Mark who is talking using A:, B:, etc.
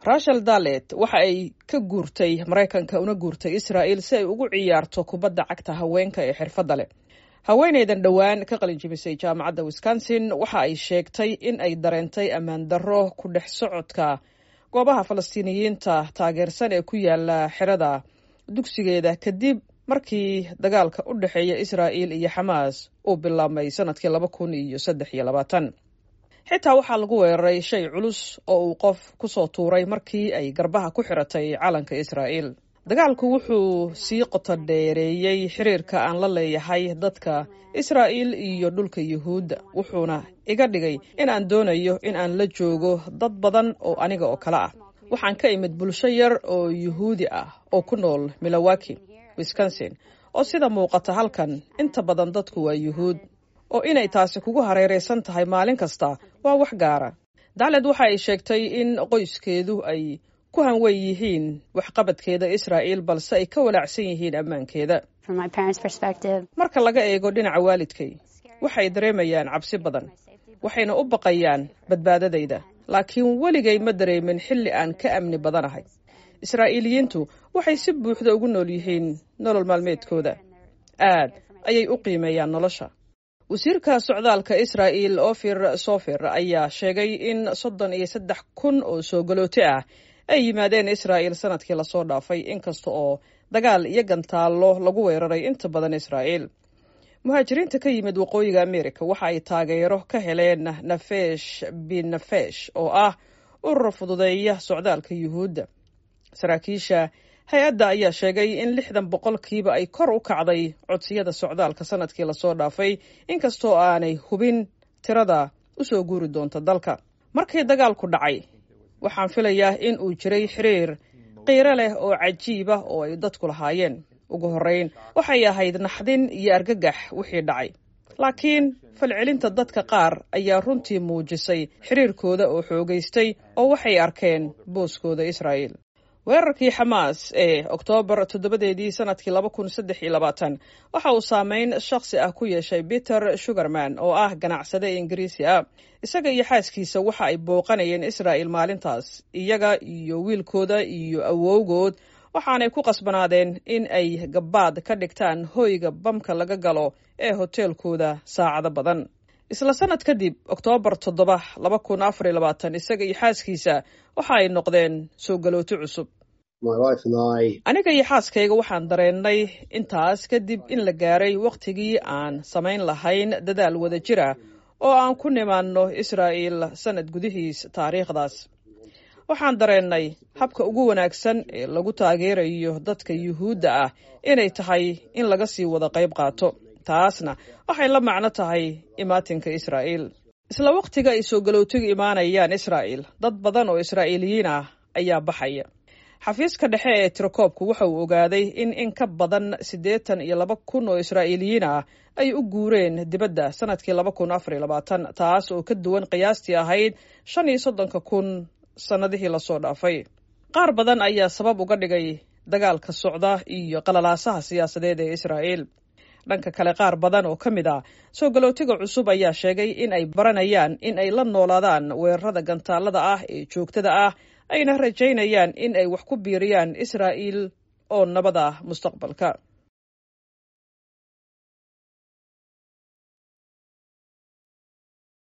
A: rachel dalet waxa ay ka guurtay maraykanka una guurtay israa'il si ay ugu ciyaarto kubadda cagta haweenka ee xirfadda leh haweenaydan dhowaan ka qalin jibisay jaamacadda wisconsin waxa ay sheegtay in ay dareentay ammaan darro ku dhex socodka goobaha falastiiniyiinta taageersan ee ku yaala xerada dugsigeeda kadib markii dagaalka u dhexeeya israa'il iyo xamaas uu bilaabmay sanadkii laba kun iyo saddex iyo labaatan xitaa waxaa lagu weeraray shay culus oo uu qof ku soo tuuray markii ay garbaha ku xiratay calanka israa'iil dagaalku wuxuu sii qoto dheereeyey xiriirka aan la leeyahay dadka israa'iil iyo dhulka yuhuudda wuxuuna iga dhigay in aan doonayo in aan la joogo dad badan oo aniga oo kale ah waxaan ka imid bulsho yar oo yuhuudi ah oo ku nool milowaki wisconsin oo sida muuqata halkan inta badan dadku waa yuhuud oo inay taasi kugu hareeraysan tahay maalin kasta waa wax gaara dacled waxa ay sheegtay in qoyskeedu ay ku hanwen yihiin waxqabadkeeda israa'iil balse ay ka walaacsan yihiin ammaankeeda marka laga eego dhinaca waalidkay waxay dareemayaan cabsi badan waxayna u baqayaan badbaadadayda laakiin weligay ma dareemin xilli aan ka amni badanahay israa'iiliyiintu waxay si buuxda ugu nool yihiin nolol maalmeedkooda aad ayay u qiimeeyaan nolosha wasiirka socdaalka israa'il ofir sofer ayaa sheegay in soddon iyo saddex kun oo soo galooti ah ay yimaadeen israa'il sanadkii lasoo dhaafay inkasta oo dagaal iyo gantaallo lagu weeraray inta badan israa'iil muhaajiriinta ka yimid waqooyiga amerika waxa ay taageero ka heleen nafesh binafesh oo ah urur fududeeya socdaalka yuhuudda saraakiisha hay-adda ayaa sheegay in lixdan boqolkiiba ay kor u kacday codsiyada socdaalka sanadkii lasoo dhaafay inkastoo aanay hubin tirada u soo guuri doonta dalka markii dagaalku dhacay waxaan filayaa in uu jiray xiriir qiiro leh oo cajiiba oo ay dadku lahaayeen ugu horrayn waxay ahayd naxdin iyo argagax wixii dhacay laakiin falcelinta dadka qaar ayaa runtii muujisay xiriirkooda oo xoogaystay oo waxay arkeen booskooda israa'iil weerarkii xamaas ee oktoobar toddobadeedii sanadkii laba kun saddex iyo labaatan waxa uu saameyn shakhsi ah ku yeeshay peter sugarman oo ah ganacsade ingiriisi ah isaga iyo xaaskiisa waxa ay booqanayeen israa'il maalintaas iyaga iyo wiilkooda iyo awowgood waxaanay ku qasbanaadeen in ay gabbaad ka dhigtaan hoyga bamka laga galo ee hoteelkooda saacado badan isla sanad kadib oktoobar toddoba laba kun afar iyo labaatan isaga iyo xaaskiisa waxa ay noqdeen soo galooti cusub aniga iyo xaaskayga waxaan dareennay intaas kadib in la gaaray wakhtigii aan samayn lahayn dadaal wada jira oo aan ku nimaanno israa'iil sannad gudihiis taariikhdaas waxaan dareennay habka ugu wanaagsan ee lagu taageerayo dadka yuhuudda ah inay tahay in laga sii wada qayb qaato taasna waxay la macno tahay imaatinka israa'iil isla wakhtiga ay soo galootiga imaanayaan israa'iil dad badan oo israa'iiliyiin ah ayaa baxaya xafiiska dhexe ee tirakoobku waxa uu ogaaday in in ka badan siddeetan iyo laba kun oo israa'iiliyiin ah ay u guureen dibadda sanadkii laba kun afar iyo labaatan taas oo ka duwan qiyaastii ahayd shan iyo soddonka kun sannadihii lasoo dhaafay qaar badan ayaa sabab uga dhigay dagaalka socda iyo qalalaasaha siyaasadeed ee israa'iil dhanka kale qaar badan oo ka mid ah soo galootiga cusub ayaa sheegay in ay baranayaan in ay la noolaadaan weerarada gantaalada ah ee joogtada ah ayna rajaynayaan in ay wax ku biiriyaan israa'iil oo nabad ah mustaqbalka